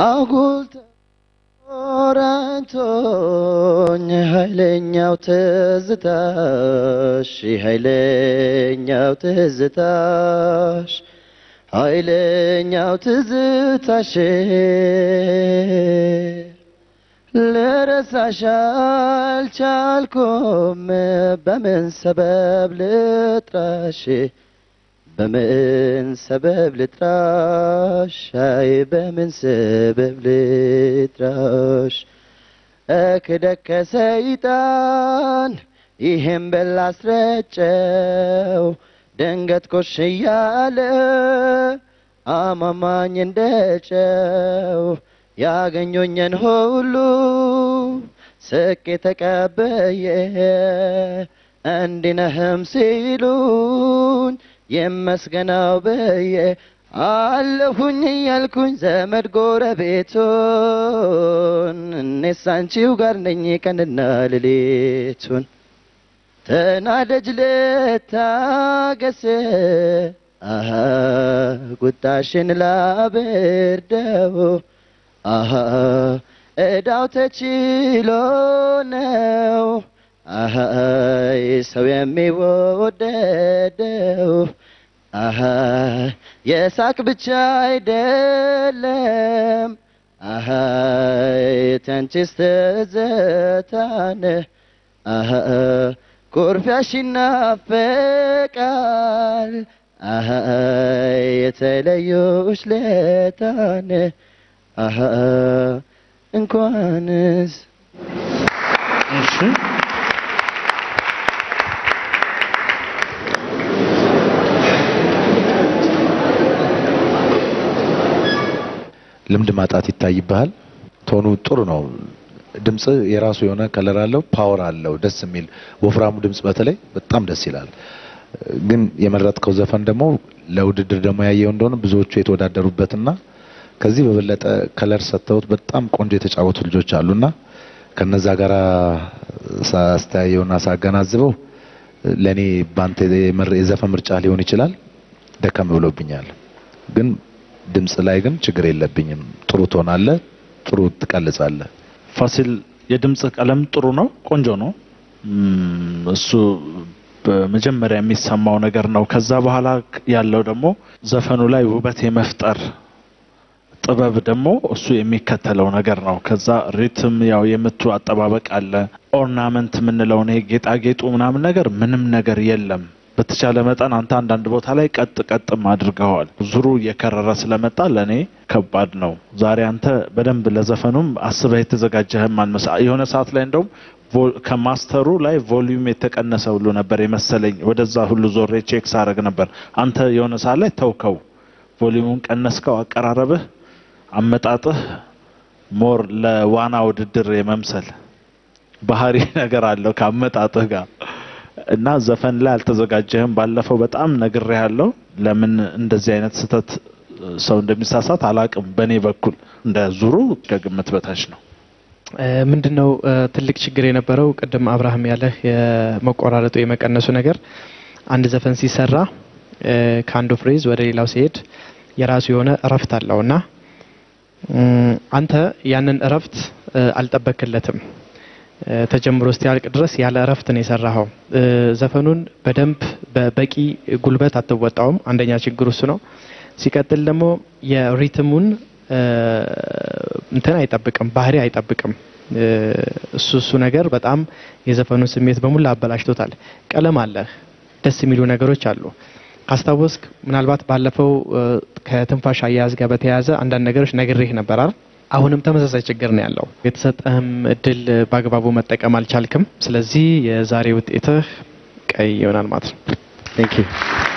አጉል ተቆራኝቶኝ ኃይለኛው ትዝታሽ ኃይለኛው ትዝታሽ ኃይለኛው ትዝታሽ ልረሳሽ አልቻልኩም በምን ሰበብ ልጥራሽ በምን ሰበብ ልጥራሽ አይ በምን ሰበብ ልጥራሽ እክደከ ሰይጣን ይህም በላስረጨው ድንገት ኮሽ እያለ አማማኝ እንደጨው ያገኙኝን ሁሉ ስቄ ተቀበየ እንዲነህም ሲሉኝ የመስገናው በየ አለሁኝ እያልኩኝ ዘመድ ጎረቤቱን እኔስ አንቺው ጋር ነኝ ቀንና ሌሊቱን ተናደጅ ልታገስ አሃ ቁጣሽን ላብርደው አሃ እዳው ተችሎ ነው አሃ ሰው የሚወደደው አሃ የሳቅ ብቻ አይደለም አሃ ተንቺስ ትዝታን አሃ ኩርፊያሽ ይናፈቃል አሃ የተለዩሽ ለታን አሃ እንኳንስ እሺ ልምድ ማጣት ይታይብሃል። ቶኑ ጥሩ ነው። ድምጽ የራሱ የሆነ ከለር አለው፣ ፓወር አለው፣ ደስ የሚል ወፍራሙ ድምጽ በተለይ በጣም ደስ ይላል። ግን የመረጥከው ዘፈን ደግሞ ለውድድር ደግሞ ያየው እንደሆነ ብዙዎቹ የተወዳደሩበትና ከዚህ በበለጠ ከለር ሰጥተውት በጣም ቆንጆ የተጫወቱ ልጆች አሉና ከነዛ ጋር ሳስተያየውና ሳገናዝበው ለኔ ባንተ የመር- የዘፈን ምርጫ ሊሆን ይችላል ደከም ብሎብኛል። ግን ድምጽ ላይ ግን ችግር የለብኝም። ጥሩ ትሆናለህ፣ ጥሩ ትቀልጻለህ። ፋሲል የድምጽ ቀለም ጥሩ ነው፣ ቆንጆ ነው። እም፣ እሱ በመጀመሪያ የሚሰማው ነገር ነው። ከዛ በኋላ ያለው ደግሞ ዘፈኑ ላይ ውበት የመፍጠር ጥበብ ደግሞ እሱ የሚከተለው ነገር ነው። ከዛ ሪትም ያው የምቱ አጠባበቅ አለ። ኦርናመንት የምንለውን ይሄ ጌጣጌጡ ምናምን ነገር ምንም ነገር የለም። በተቻለ መጠን አንተ አንዳንድ ቦታ ላይ ቀጥ ቀጥም አድርገዋል። ዙሩ እየከረረ ስለመጣ ለእኔ ከባድ ነው። ዛሬ አንተ በደንብ ለዘፈኑም አስበህ የተዘጋጀህም አልመሳ የሆነ ሰዓት ላይ እንደውም ቮ- ከማስተሩ ላይ ቮሊዩም የተቀነሰ ሁሉ ነበር የመሰለኝ። ወደዛ ሁሉ ዞሬ ቼክ ሳረግ ነበር። አንተ የሆነ ሰዓት ላይ ተውከው፣ ቮሊዩሙን ቀነስከው። አቀራረብህ፣ አመጣጥህ ሞር ለዋና ውድድር የመምሰል ባህሪ ነገር አለው ከአመጣጥህ ጋር እና ዘፈን ላይ አልተዘጋጀህም። ባለፈው በጣም ነግሬ ያለው ለምን እንደዚህ አይነት ስህተት ሰው እንደሚሳሳት አላቅም። በእኔ በኩል እንደ ዙሩ ከግምት በታች ነው። ምንድን ነው ትልቅ ችግር የነበረው ቅድም አብርሃም ያለህ የመቆራረጡ የመቀነሱ ነገር አንድ ዘፈን ሲሰራ እ፣ ከአንዱ ፍሬዝ ወደ ሌላው ሲሄድ የራሱ የሆነ እረፍት አለው እና እም፣ አንተ ያንን እረፍት እ፣ አልጠበክለትም እ፣ ተጀምሮ እስኪያልቅ ድረስ ያለ እረፍት ነው የሰራኸው። እ፣ ዘፈኑን በደንብ በበቂ ጉልበት አትወጣውም። አንደኛ ችግር እሱ ነው። ሲቀጥል ደግሞ የሪትሙን እ፣ እንትን አይጠብቅም፣ ባህሪ አይጠብቅም። እ፣ እሱ እሱ ነገር በጣም የዘፈኑን ስሜት በሙላ አበላሽቶታል። ቀለም አለህ፣ ደስ የሚሉ ነገሮች አሉ። ካስታወስክ ምናልባት ባለፈው እ፣ ከትንፋሽ አያያዝ ጋር በተያያዘ አንዳንድ ነገሮች ነግሬህ ነበር አይደል? አሁንም ተመሳሳይ ችግር ነው ያለው። የተሰጠህም እድል በአግባቡ መጠቀም አልቻልክም። ስለዚህ የዛሬ ውጤትህ ቀይ ይሆናል ማለት ነው። ቴንክ ዩ